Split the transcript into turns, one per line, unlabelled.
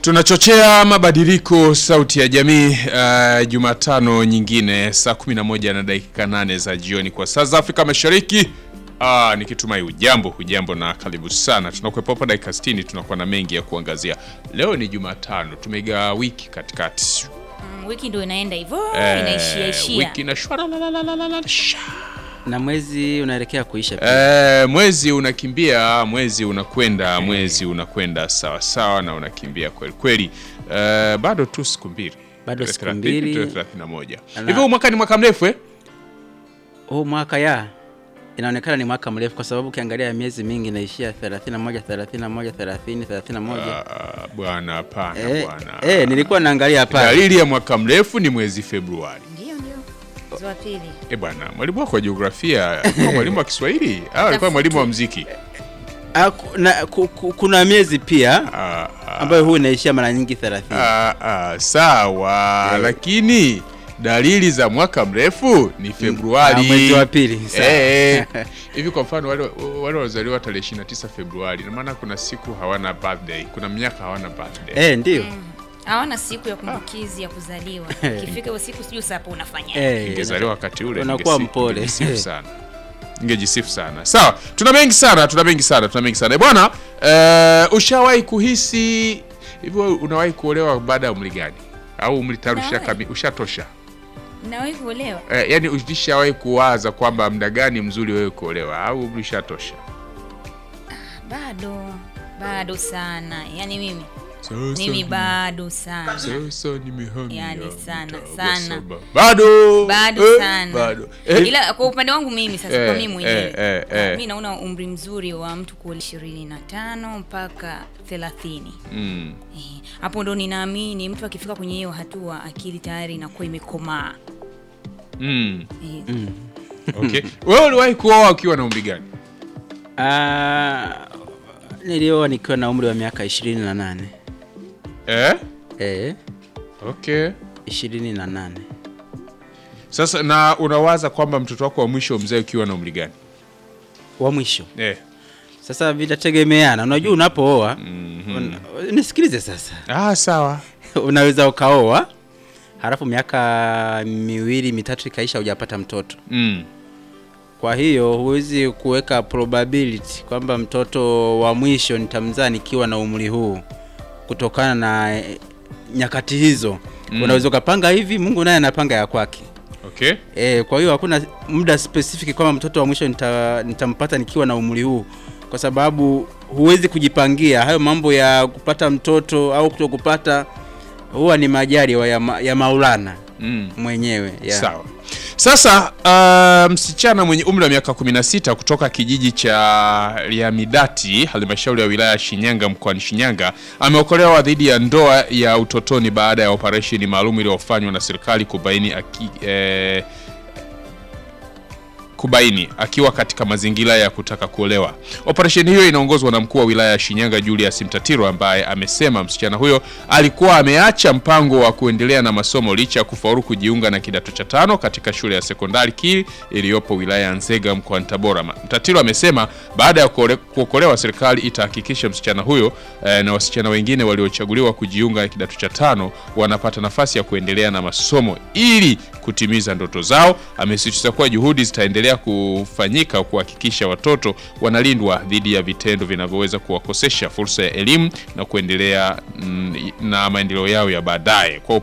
Tunachochea mabadiliko sauti ya jamii uh, Jumatano nyingine saa 11 na dakika 8 za jioni kwa saa za Afrika Mashariki. Uh, nikitumai hujambo hujambo na karibu sana. Tunakuwepo hapa dakika 60, tunakuwa na mengi ya kuangazia. Leo ni Jumatano, tumeigawa wiki katikati.
Mm, wiki ndio inaenda hivyo
Eh,
inaishia ishia.
wiki na shwara la la la la la la sha.
na mwezi unaelekea kuisha pia.
Eh, mwezi unakimbia, mwezi unakwenda, mwezi unakwenda sawa sawa na unakimbia kweli kweli. Eh, bado tu siku mbili.
Bado siku
30,
mbili.
31.
Na-
Hivi huu mwaka ni mwaka mrefu eh?
Huu mwaka ya inaonekana ni mwaka mrefu kwa sababu ukiangalia miezi mingi inaishia 31 31 30 31.
Ah, bwana hapana
Eh,
bwana.
eh, nilikuwa naangalia hapa.
Dalili ya mwaka mrefu ni mwezi Februari.
Ndio ndio. Mwezi wa pili.
Eh, bwana, mwalimu wako wa jiografia, alikuwa mwalimu wa Kiswahili au alikuwa mwalimu wa muziki?
Ah, ku- na- ku- ku- kuna miezi pia
Ah, ah,
ambayo huu inaishia mara nyingi 30.
ah, ah, sawa,
Eh.
lakini dalili za mwaka mrefu ni Februari.
Ah, mwezi wa pili, sawa.
Eh, eh. Hivi kwa mfano wale wale waliozaliwa tarehe 29 Februari, na maana kuna siku hawana birthday, kuna miaka hawana birthday.
Eh, ndio.
Hawana siku ya kumbukizi ya kuzaliwa. Ikifika hiyo siku sijui sasa hapo unafanya.
Eh,
Ingezaliwa wakati ule
unakuwa
ningesi-
mpole.
ningejisifu sana ningejisifu sana sawa tuna mengi sana tuna mengi sana tuna mengi sana Eh, bwana eh, ushawahi kuhisi hivyo unawahi kuolewa baada ya umri gani au umri tayari
Nawahi.
ushakami- ushatosha
Nawahi kuolewa?
eh, yani ulishawahi kuwaza kwamba muda gani mzuri wewe kuolewa au umri ushatosha
Bado. Bado sana. Yaani mimi
Sasa
mimi
ni-
bado sana.
sasa nimehamia
Yani sana,
mtaa wa
sana.
saba. bado
Bado
eh,
sana.
bado eh,
Ila kwa upande wangu mimi sasa
Eh,
kwa mimi mwenyewe.
eh, eh,
ah,
eh.
Mimi naona umri mzuri wa mtu kuolewa 25 mpaka 30.
mm.
Eh, hapo ndo ninaamini mtu akifika kwenye hiyo hatua akili tayari inakuwa imekomaa.
Mm.
Eh,
okay wewe uliwahi kuoa ukiwa na umri gani
Ah, nilioa nikiwa na umri wa miaka 28.
eh?
Eh,
okay
28.
Sasa na unawaza kwamba mtoto wako wa mwisho mzee ukiwa na umri gani?
Wa mwisho.
Eh.
Sasa vitategemeana. Unajua unapooa, un, nisikilize sasa.
Ah, sawa.
Unaweza ukaoa halafu miaka miwili mitatu ikaisha hujapata mtoto.
Mm.
Kwa hiyo huwezi kuweka probability kwamba mtoto wa mwisho nitamzaa nikiwa na umri huu kutokana na eh, nyakati hizo.
Mm.
Unaweza ukapanga hivi, Mungu naye anapanga ya kwake.
Okay.
E, kwa hiyo hakuna muda specific kwamba mtoto wa mwisho nita, nitampata nikiwa na umri huu, kwa sababu huwezi kujipangia hayo mambo ya kupata mtoto au kutokupata, huwa ni majaliwa ya, ma, ya Maulana
Mm.
mwenyewe ya.
Sawa. Sasa uh, msichana mwenye umri wa miaka 16 kutoka kijiji cha Liamidati, halmashauri ya wilaya ya Shinyanga mkoani Shinyanga, ameokolewa dhidi ya ndoa ya utotoni baada ya operesheni maalum iliyofanywa na serikali kubaini aki, eh, kubaini akiwa katika mazingira ya kutaka kuolewa. Operesheni hiyo inaongozwa na mkuu wa wilaya ya Shinyanga Julius Mtatiro, ambaye amesema msichana huyo alikuwa ameacha mpango wa kuendelea na masomo licha ya kufaulu kujiunga na kidato cha tano katika shule ya sekondari Kili iliyopo wilaya ya Nzega mkoani Tabora. Mtatiro amesema baada ya kuole- kuokolewa, serikali itahakikisha msichana huyo eh, na wasichana wengine waliochaguliwa kujiunga na kidato cha tano wanapata nafasi ya kuendelea na masomo ili kutimiza ndoto zao. Amesisitiza kuwa juhudi zitaendelea kufanyika kuhakikisha watoto wanalindwa dhidi ya vitendo vinavyoweza kuwakosesha fursa ya elimu na kuendelea mm, na maendeleo yao ya baadaye. Kwa